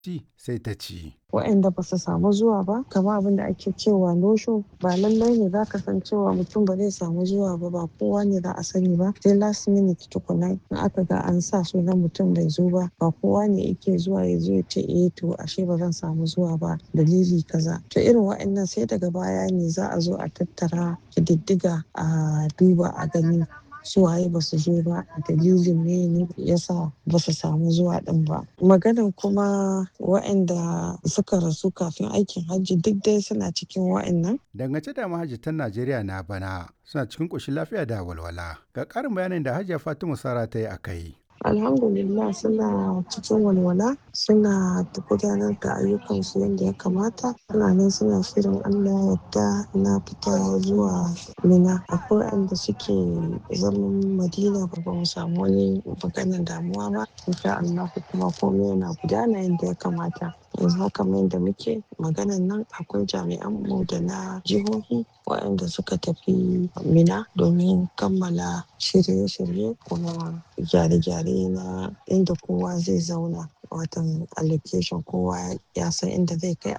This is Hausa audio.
ci sai ta ci. waɗanda ba su samu zuwa ba kamar abin da ake cewa no show ba lallai ne za ka san cewa mutum ba zai samu zuwa ba ba kowa ne za a sani ba sai last minute tukuna in aka ga an sa sunan mutum bai zo ba ba kowa ne yake zuwa ya zo ya ce eh to ashe ba zan samu zuwa ba dalili kaza to irin waɗannan sai daga baya ne za a zo a tattara kididdiga a duba a gani su waye ba su zo ba dalilin ne ne yasa ba su samu zuwa din ba maganan kuma waɗanda suka rasu kafin aikin hajji duk dai suna cikin waɗannan Dangance da mahajjatan Najeriya na bana suna cikin ƙoshin lafiya da walwala. Ga ƙarin bayanin da Hajiya Fatima Sara ta yi a kai. alhamdulillah suna cikin walwala suna gudanar da ayyukansu yadda ya kamata suna nan suna shirin allah yadda na fita zuwa mina akwai wanda suke zaman madina ba ba mu samu wani maganar damuwa ba insha allah kuma komai yana gudana yadda ya kamata yanzu haka mai da muke maganan nan akwai jami'an mu da na jihohi waɗanda suka tafi mina domin kammala shirye-shirye kuma gyare-gyare na inda kowa zai zauna watan allocation kowa ya san inda zai kai